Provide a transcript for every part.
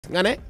nga ne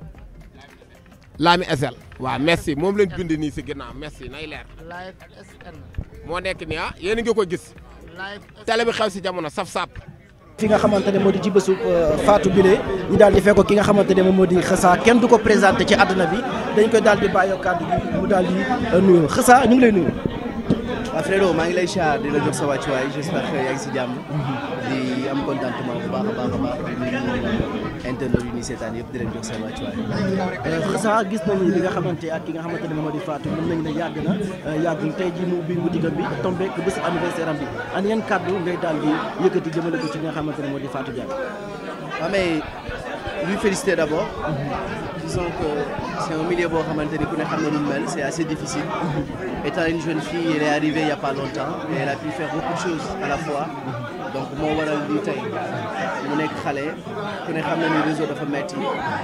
Lami SL waaw merci moom lañ bind nii si ginnaaw merci nay leer live SN moo nekk nii ah yéen a ngi ko gis live télé bi xew si jamono saf sap fi nga xamante ne moo di ci bésu Fatou Bile ñu daal di fekk ki nga xamante ne moom moo di Xeusa kenn du ko présenté ci àdduna bi dañ koy daal di bàyyi kàddu gi mu daal di nuyu Xeusa ñu ngi lay nuyu. waaw Fredo maa ngi lay char di la jox sa wàccuwaay j'espère que yaa ngi si jàmm di am contentement bu baax a baax a baax di nuyu internet yi nii seetaan yëpp di leen jox seen wàccuwaay. Xeusa gis nañu li nga xamante ak ki nga xamante ne moom moo di Fatou mën nañu ne yàgg na yàggul tey jii mu ubbi boutique am bi tombé ak bésu anniversaire am bi an yan kàddu ngay daal di yëkkati jëmale ko ci nga xamante ne moo di Fatou Diagne. waaw mais lui féliciter d'abord. disons que c'est un milieu boo xamante ni ku ne xam na nu mu mel c'est assez difficile. étant une jeune fille elle est arrivée il y a pas longtemps et elle a pu faire beaucoup de choses à la fois. donc moo waral lii tey mu nekk xale ku ne xam na ni réseau dafa metti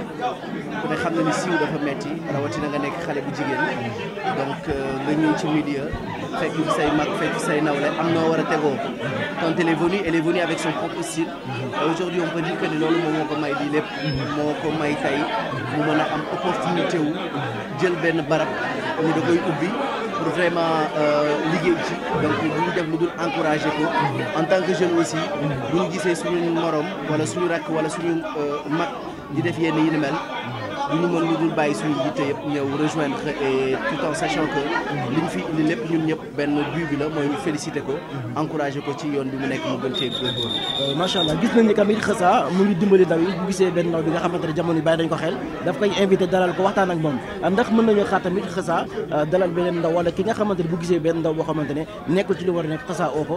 ku ne xam na ni siiw dafa metti rawatina nga nekk xale bu jigéen donc nga ñëw ci milieu fekk fi say mag fekk fi say nawle am noo war a tegoo quand elle est venue elle est venue avec son propre style et aujourd'hui on peut dire que ni loolu moom moo ko may lii lépp moo ko may tey mu mën a am opportunité wu jël benn barab ñu da koy ubbi pour vraiment liggéey ci donc bu ñu def lu dul encourager ko en tant que jeune aussi bu ñu gisee suñu morom wala suñu rakk wala suñu mag di def yenn yi ni mel du ñu mën lu dul bàyyi suñu yitte yëpp ñëw rejoindre et tout en sachant que li ñu fi indi lépp ñun ñëpp benn but bi la mooy ñu féliciter ko encourager ko ci yoon bi mu nekk mu gën cee góorgóorlu. macha allah gis nañ ni tamit Xeusa mu ngi dimbali ndaw yi bu gisee benn ndaw bi nga xamante ne jamono yi bàyyi dañ ko xel daf koy invité dalal ko waxtaan ak moom ndax mën nañoo xaar tamit Xeusa dalal beneen ndaw wala ki nga xamante ne bu gisee benn ndaw boo xamante ne nekkul ci li war a nekk Xeusa oo ko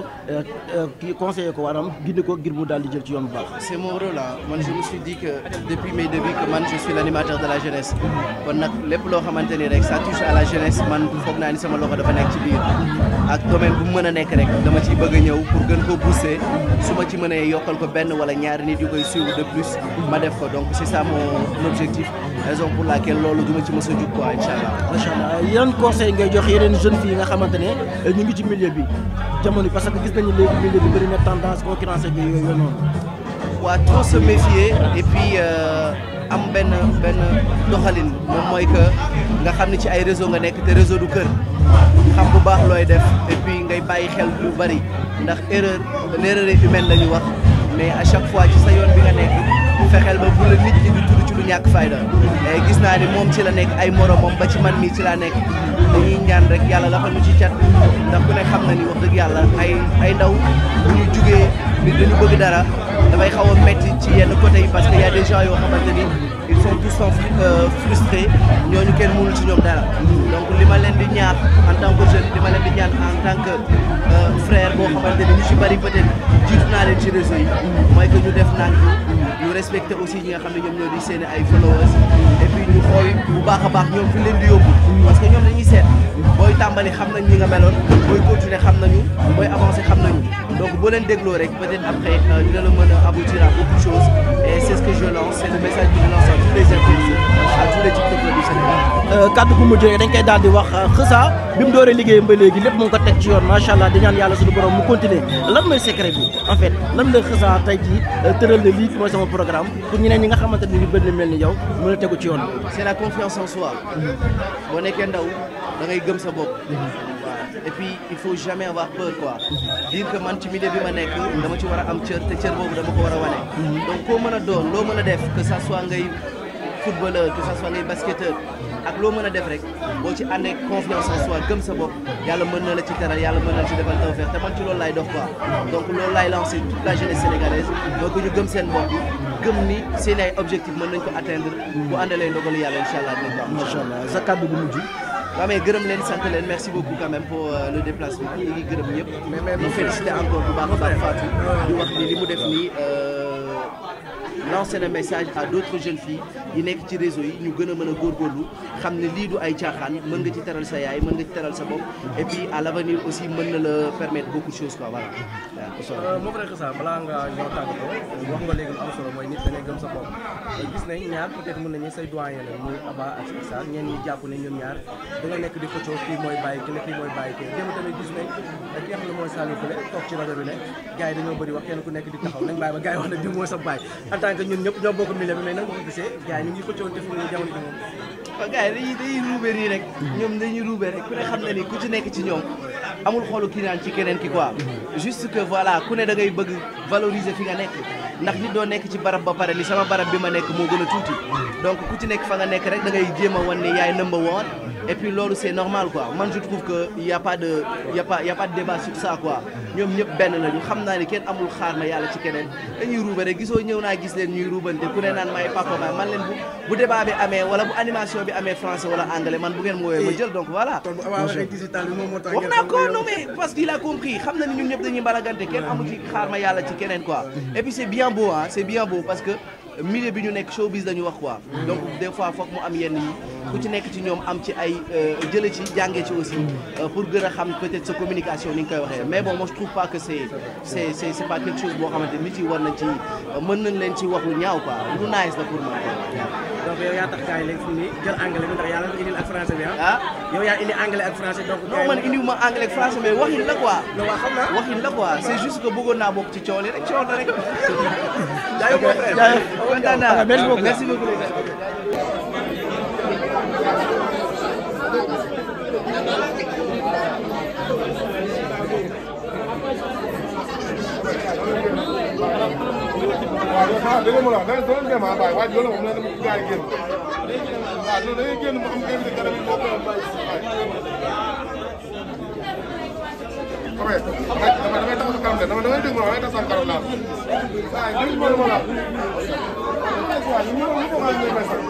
kii conseiller ko waram gindi ko ngir mu daal di jël ci yoon bu baax. c'est mon rôle ah man je me suis dit que depuis mes débuts que man je suis l'animateur de la jeunesse kon nag lépp loo xamante ni rek ça touche à la jeunesse man foog naa ni sama loxo dafa nekk ci biir ak domaine bu mu mën a nekk rek dama ciy bëgg a ñëw pour gën ko booster su ma ci mënee yokkal ko benn wala ñaari nit yu koy suivre de plus ma def ko donc c'est ça mon objectif raison pour laquelle loolu du ma ci mës a jug quoi incha allah. macha allah yan conseil ngay jox yeneen jeunes filles yi nga xamante ne ñu ngi ci milieu bi jamono parce que gis nañu léegi milieu bi bëri na tendance concurrence bi yooyu noonu. waa trop se méfier et puis am benn benn doxalin moom mooy que nga xam ne ci ay réseau nga nekk te réseau du kër xam bu baax looy def et puis ngay bàyyi xel lu bari ndax erreur l'erreur est humaine la ñu wax mais à chaque fois ci sa yoon bi nga nekk fexeel ba bu la nit ñi di tudd ci lu ñàkk fayda gis naa ni moom ci la nekk ay moromam ba ci man mii ci laa nekk dañuy ñaan rek yàlla la fa ñu ci cat ndax ku ne xam na ni wax dëgg yàlla ay ay ndaw bu ñu jugee nit dañu bëgg dara dafay xaw a metti ci yenn côté yi parce que y a des gens yoo xamante ni ils sont tous sont frustrés ñooñu kenn mënul ci ñoom dara donc li ma leen di ñaax en tant que jeune li ma leen di ñaan en tant que frère boo xamante ni ñu ci bari peut-être jiitu naa leen ci réseau yi mooy que ñu def nànk ñu respecter aussi ñi nga xam ne ñoom ñoo di seen ay followers et puis ñu xool bu baax a baax ñoom fi leen di yóbbu parce que ñoom dañuy seet booy tàmbali xam nañ ñi nga meloon booy continuer xam nañu booy avancer xam nañu donc boo leen dégloo rek peut-être après dina la mën a aboutir à beaucoup de choses et c'est ce que je lance c'est le message que je lance à tous les influenceurs à tous les tiktokers du Sénégal. kaddu gu mujj dañ koy daal di wax Xeusa bi mu dooree liggéeyam ba léegi lépp mu ngi ko teg ci yoon macha allah di ñaan yàlla suñu borom mu continuer lan mooy secret bi en fait lan la Xeusa tey jii tëral na lii mooy sama programme pour ñeneen ñi nga xamante ne ñu bëri mel ni yow mën a tegu ci yoon c'est la confiance en soi boo nekkee ndaw da ngay gëm sa bopp. et puis il faut jamais avoir peur quoi dire que man ci milieu bi ma nekk dama ci war a am cër te cër boobu dama ko war a wane donc koo mën a doon loo mën a def que ça soit ngay footballeur que ça soit ngay basketteur ak loo mën a def rek boo ci àndee confiance en soi gëm sa bopp yàlla mën na la ci teral yàlla mën na la ci defal tawfeex te man ci loolu laay dox quoi donc loolu laay lancé toute la jeunesse sénégalaise donc ñu gëm seen bopp gëm ni seen ay objectif mën nañ ko atteindre bu àndalee ndogalu yàlla incha allah dinañ ko am macha allah sa kaddu gu mujj waaw mais gërëm leen sant leen merci beaucoup quand même pour le déplacement ñu ngi gërëm ñëpp ñu féliciter encore bu baax a baax Fatou di wax ni li mu def nii lancer na message à d'autres jeunes filles yi nekk ci réseau yi ñu gën a mën a góorgóorlu xam ne lii du ay caaxaan mën nga ci teral sa yaay mën nga ci teral sa bopp et puis à l'avenir aussi mën na la permettre beaucoup de choses quoi voilà waaw moo frère Xeusa balaa nga ñoo tàggatoo wax nga léegi lu am solo mooy nit da ngay gëm sa bopp gis nañ ñaar peut-être mën nañu say doyen la muy Aba ak Issa ñeen ñi jàpp ne ñoom ñaar da nga nekk di xëccoo kii mooy bàyyi ki ne kii mooy bàyyi kii démb tamit gis nañ ki nga xam ne mooy Saliou Koulé toog ci rajo bi ne gars yi dañoo bëri wax kenn ku nekk di taxaw nañ bàyyi ba gars yi wax ne di mooy sa bàyyi en tant que que ñun ñëpp ñoo bokk milieu bi mais nan nga ko gisee gars yi ñu ngi xëccoo te fu mu ne jamono ji moom waaw gars yi dañuy dañuy ruube nii rek ñoom dañuy ruube rek ku ne xam na ni ku ci nekk ci ñoom amul xoolu kii naan ci keneen ki quoi juste que voilà ku ne da ngay bëgg valoriser fi nga nekk ndax nit doo nekk ci barab ba pare ni sama barab bi ma nekk moo gën a tuuti donc ku ci nekk fa nga nekk rek da ngay jéem a wan ne yaay number one et puis loolu c'est normal quoi man je trouve que y a pas de y a pas y a pas de débat sur ça quoi ñoom ñëpp benn lañu xam naa ni kenn amul xaar ma yàlla ci keneen dañuy ruube rek gisoo ñëw naa gis leen ñuy ruubante ku ne naan may papa ma man leen bu bu débat bi amee wala bu animation bi amee français wala anglais man bu ngeen ma woowee ma jël donc voilà kon bu Aba waxee digital bi moom moo tax wax naa ko non mais parce qu'il a compris xam na ni ñun ñëpp dañuy mbalagante kenn amu ci xaar ma yàlla ci keneen quoi et puis c'est bien beau ah c'est bien beau parce que milieu bi ñu nekk showbiz dañu wax quoi donc des fois foog mu am yenn yi ku ci nekk ci ñoom am ci ay jële ci jàngee ci aussi euh, pour gën a xam peut-être sa communication ni nga koy waxee mais bon moi je trouve pas que c'est c'est c'est c'est pas quelque chose boo xamante nit yi war nañ ci mën nañ leen ci wax lu ñaaw quoi lu nice la pour man donc yow yaa tax gars yi léegi fi mu ne jël anglais bi ndax yaa leen ko indil ak français bi ah ah yow yaa indi anglais ak français donc non man indiwuma anglais ak français mais waxin la quoi non waa xam naa waxin la quoi c'est juste que bëggoon naa bokk ci coow li rek coow la rek jaayoo mon frère jaayoo. kontaan naa Ok, merci beaucoup. merci beaucoup waaw dëgg la da doon dem ah waaye waaye loolu moom la dama gars yi génn waaw loolu da ngay génn mu am invité garab yi boo ko bàyyi si waay. xam nga dama damay taxaw sa kanam de dama damay dégg ma damay tax sa kanam laal waaye dégg ma dama laal waaw ñu ñëw ñu ko xam ne may sax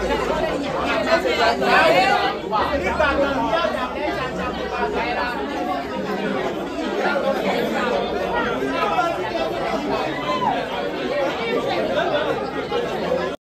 Thank you.